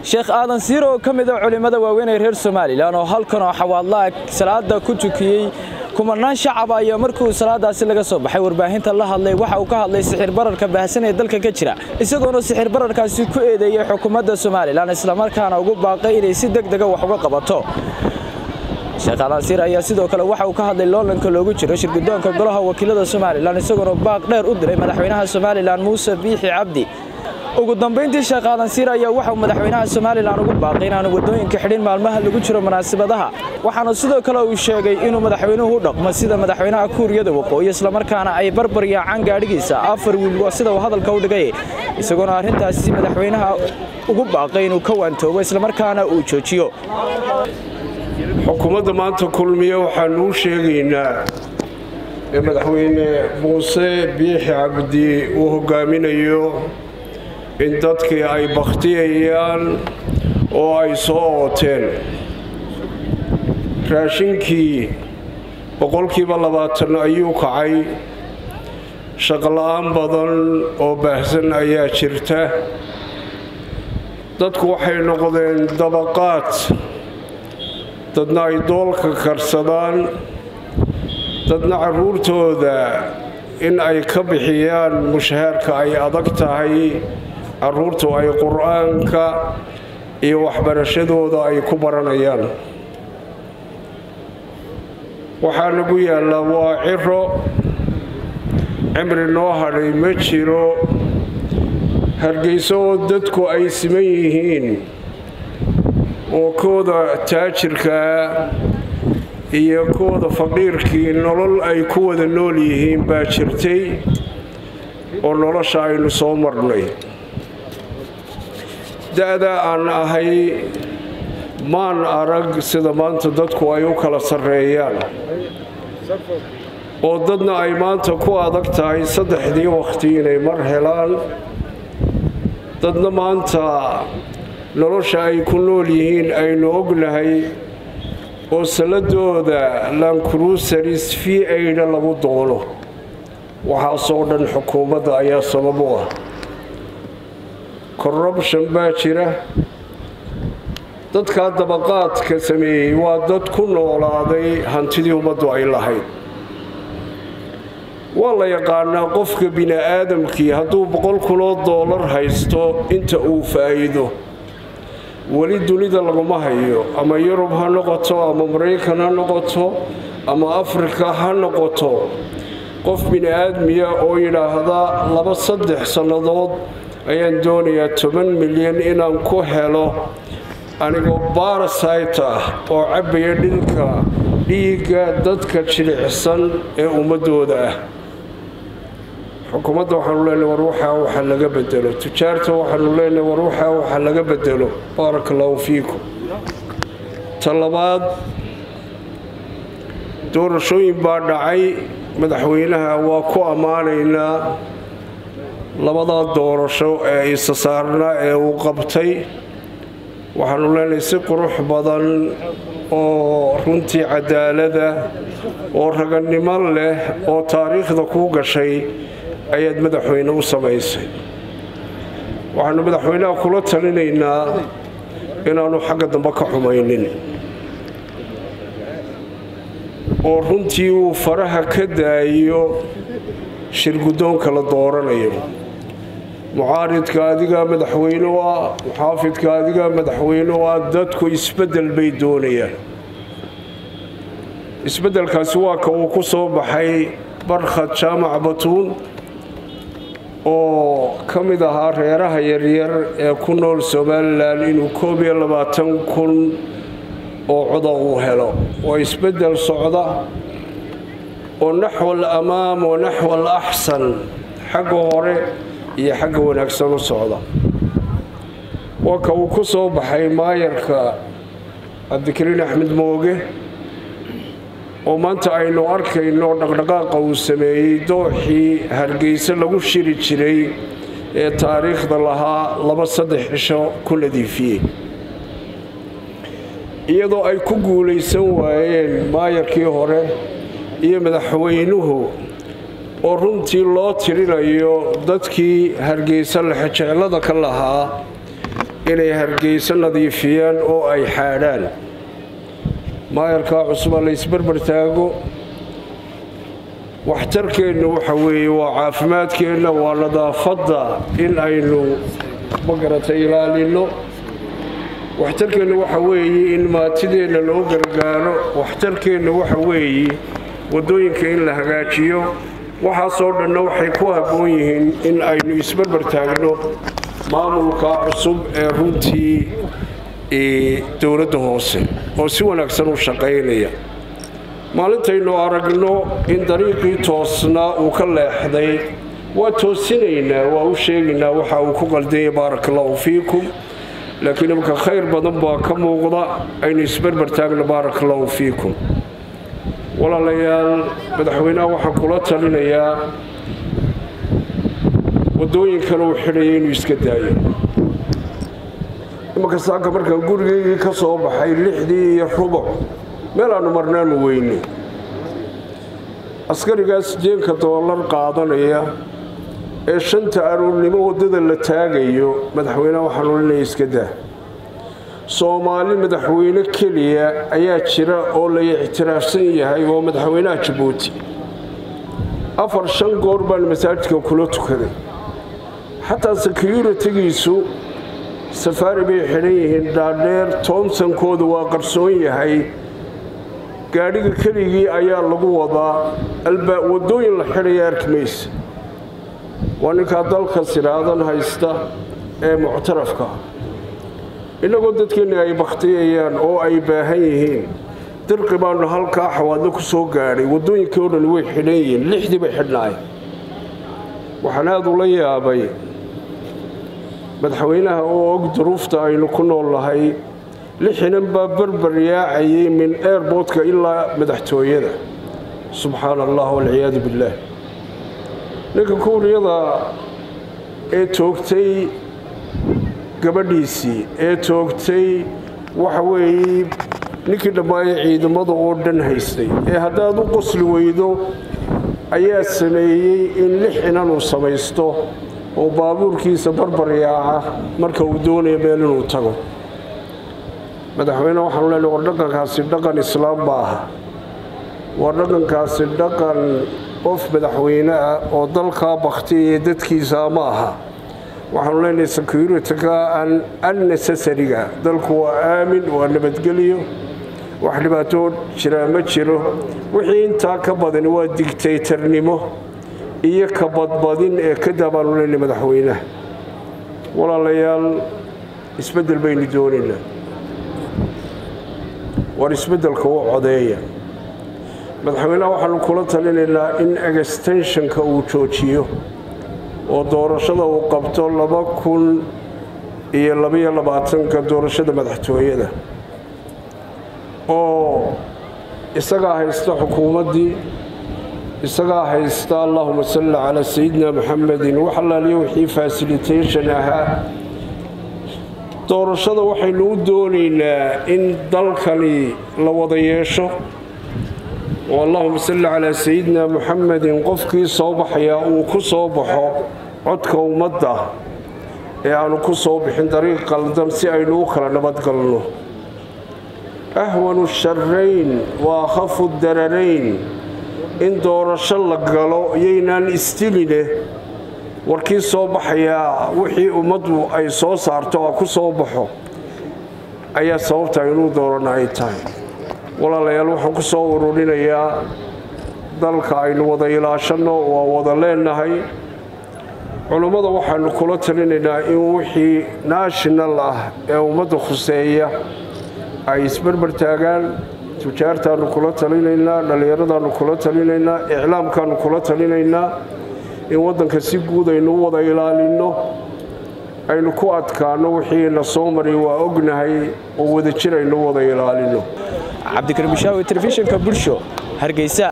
sheekh aadan siir oo ka mid a culimmada waaweyn ee reer somalilan oo halkan oo xawaadlaha salaada ku tukiyey kumanaan shacab ayaa markii salaadaasi laga soo baxay warbaahinta la hadlay waxa uu ka hadlay sixir bararka baahsan ee dalka ka jira isagoona sixir bararkaasi ku eedeeyey xukuumadda somalilan islamarkaana ugu baaqay inay si deg dega wax uga qabato sheekh aadan siir ayaa sidoo kale waxa uu ka hadlay loolanka loogu jiro shirgudoonka golaha wakiilada somalilan isagoona baaq dheer u diray madaxweynaha somalilan muuse biixi cabdi ugu dambayntii sheekh aadan siir ayaa waxauu madaxweynaha somalilan ugu baaqay inaanu waddooyinka xidhin maalmaha lagu jiro munaasabadaha waxaana sidoo kale uu sheegay inuu madaxweynuhu u dhaqmo sida madaxweynaha kuuriyada waqooyi islamarkaana ay barbar yaacaan gaadhigiisa afar wiil waa sida uu hadalka u dhigay isagoona arrintaasi madaxweynaha ugu baaqay inuu ka waantoobo islamarkaana uu joojiyo xukuumadda maanta kulmiye waxaanu u sheegaynaa ee madaxweyne muuse biixi cabdi uu hogaaminayo in dadkii ay bakhtiyayaan oo ay soo ooteen raashinkii boqolkiiba labaatan ayuu kacay shaqola'aan badan oo baahsan ayaa jirta dadku waxay noqdeen dabaqaad dadna ay doolka karsadaan dadna carruurtooda in ay ka bixiyaan mushahaarka ay adag tahay carruurtu ay qur-aanka iyo waxbarashadooda ay ku baranayaan waxaa nagu yaallaa waa ciro cimri noo hadhay ma jiro hargeyso oo dadku ay siman yihiin oo kooda taajirkaa iyo kooda faqiirkii nolol ay ku wada nool yihiin baa jirtay oo nolosha aynu soo marnay da-da aan ahay maan arag sida maanta dadku ay u kala sarreeyaan oo dadna ay maanta ku adag tahay saddexdii wakhti inay mar helaan dadna maanta nolosha ay ku nool yihiin aynu ognahay oo salladooda lankruusaris v aidha lagu doono waxaasoo dhan xukuumadda ayaa sabab u ah korrubshon baa jira dadkaa dabaqaadka sameeyey waa dad ku noolaaday hantidii ummaddu ay lahayd waa la yaqaanaa qofka bini-aadamkii hadduu boqol kunoo doolar haysto inta uu faa'iido weli dunida laguma hayo ama yurub ha noqoto ama maraykan ha noqoto ama afrika ha noqoto qof bini-aadmiya oo yidhaahda laba saddex sannadood ayaan doonayaa toban milyan inaan ku helo anigoo barasayt ah oo cabbaya dhilka dhiigga dadka jilicsan ee ummadooda ah xukuumadda waxaanu leenahay war waxaa waxa laga bedelo tujaarta waxaanu leenahay war waxaa waxa laga bedelo baaraka allahu fiikum ta labaad doorashooyin baa dhacay madaxweynaha waa ku ammaanaynaa labadaa doorasho ee isa saarnaa ee uu qabtay waxaanu leenahay si qurux badan oo runtii cadaalada oo ragannimo leh oo taariikhda kuu gashay ayaad madaxweyne u samaysay waxaanu madaxweynaha kula talinaynaa inaanu xagga dambe ka xumaynin oo runtii uu faraha ka daayo shirguddoonka la dooranayo mucaaridka adigaa madaxweyne u ah muxaafidka adigaa madaxweyne u ah dadku isbeddel bay doonayaan isbeddelkaasi waa ka uu ku soo baxay barkhad jaamac batuun oo ka mid ahaa reeraha yaryar ee ku nool somalilan inuu koob iyo labaatan kun oo coda uu helo waa isbeddel socda oo naxwal amaam wa naxwal axsan xagga hore iyo xagga wanaagsan u socda waa ka uu ku soo baxay maayarka cabdikariin axmed mooge oo maanta aynu arkayno dhaqdhaqaaqa uu sameeyey dooxii hargeysa lagu shiri jiray ee taariikhda lahaa laba saddex cisho ku nadiifiyey iyadoo ay ku guulaysan waayeen maayarkii hore iyo madaxweynuhu oo runtii loo tirinayo dadkii hargeysa lexejeclada ka lahaa inay hargeyso nadiifiyaan oo ay xaadhaan maayarkaa cusubaa la isbarbar taago waxtarkeenna waxa weeye waa caafimaadkeenna waa nadaafadda in aynu magarata ilaalinno waxtarkeenna waxa weeye in maatideenna loo gargaaro waxtarkeenna waxa weeye waddooyinka in la hagaajiyo waxaasoo dhanna waxay ku habboon yihiin in aynu isbarbar taagno maamulka cusub ee runtii dowladda hoose oo si wanaagsan u shaqaynaya maalintaynu aragno in dariiqii toosnaa uu ka leexday waa toosinaynaa waa u sheegaynaa waxa uu ku qaldanya baarak allahu fiikum laakiin imaka khayr badan baa ka muuqda aynu isbarbar taagno baarak allahu fiikum walaalayaal madaxweynaha waxaan kula talinayaa waddooyinkan uu xidhaya inuu iska daayo imanka saaka markaan gurigeygii ka soo baxay lixdii iyo rubuc meel aanu marnaanu weyne askarigaas jeenka doolar qaadanaya ee shanta aroornimo waddada la taagayo madaxweyneha waxaanu linaya iska daa soomaali madaxweyne keliya ayaa jira oo la ictiraafsan yahay oo madaxweynaha jabuuti afar shan goor baan masaajidka kula tukaday xataa securitigiisu safaari bay xidhan yihiin dhaadheer toomsankooda waa qarsoon yahay gaadhiga keligii ayaa lagu wadaa waddooyin la xidhaya arki maysa waa ninkaa dalka siraadan haysta ee muctarafka innagoo dadkeenni ay bakhtiyayaan oo ay baahan yihiin dirqi baanu halkaa xawaadlo ku soo gaadhay waddooyinkii oo dhan way xidhan yihiin lixdii bay xidhnaay waxaan aad ula yaabay madaxweynaha oo og duruufta aynu ku nool nahay lixinan baa barbar yaacayay min airboodka ilaa madaxtooyada subxaana allah walciyaadu billaah ninka kuuriyada ee toogtay gabadhiisii ee toogtay waxa weeye ninkii dhammaaye ciidamada oo dhan haystay ee haddaad u qosli weydo ayaa sameeyey in lix inan uu samaysto oo baabuurkiisa barbar yaaca marka uu doonayo meel inuu tago madaxweyne waxaanu leenahay war dhaqankaasi dhaqan islaam ma aha war dhaqankaasi dhaqan qof madaxweyne ah oo dalkaa bakhtiyaya dadkiisa ma aha waxaanu leenahay security-ka annecessariga dalku waa aamin waa nabadgelyo wax dhibaatoo jiraa ma jiro wixii intaa ka badani waa digtaytarnimo iyo ka badbadin ee ka daabaanu leenahay madaxweynaha walaalayaal isbeddel baynu doonaynaa war isbeddelka u codeeya madaxweynaha waxaanu kula talinaynaa in extenshonka uu joojiyo oo doorashada uu qabto laba kun iyo labaiyo labaatanka doorashada madaxtooyada oo isagaa haysta xukuumaddii isagaa haysta allahuma salli calaa sayidina maxamedin wax allaaliyo wixii fasilitation ahaa doorashada waxaynu u doonaynaa in dalkani la wada yeesho oo allahuma salli calaa sayidina muxamedin qofkii soo baxayaa uu ku soo baxo codka ummadda ee aanu ku soo bixin dariiq qaldan si aynu u kala nabadgalno ahwanu sharayn wa akhafu dararayn in doorasho la galo iyaynaan istiline warkii soo baxayaa wixii ummaddu ay soo saarto oo ku soo baxo ayaa sababta inuu doorana ay tahay walaalayaal waxaan ku soo ururinayaa dalka aynu wada ilaashanno waa wada leenahay culummada waxaanu kula talinaynaa in wixii national ah ee ummadda khuseeya ay isbarbar taagaan tujaartaannu kula talinaynaa dhallinyaradaannu kula talinaynaa iclaamkaannu kula talinaynaa in waddanka si guud aynu u wada ilaalinno aynu ku adkaanno wixiina soo maray waa ognahay oo wadajir aynu u wada ilaalinno cabdikariim bishaawi telefishinka bulsho hargeysa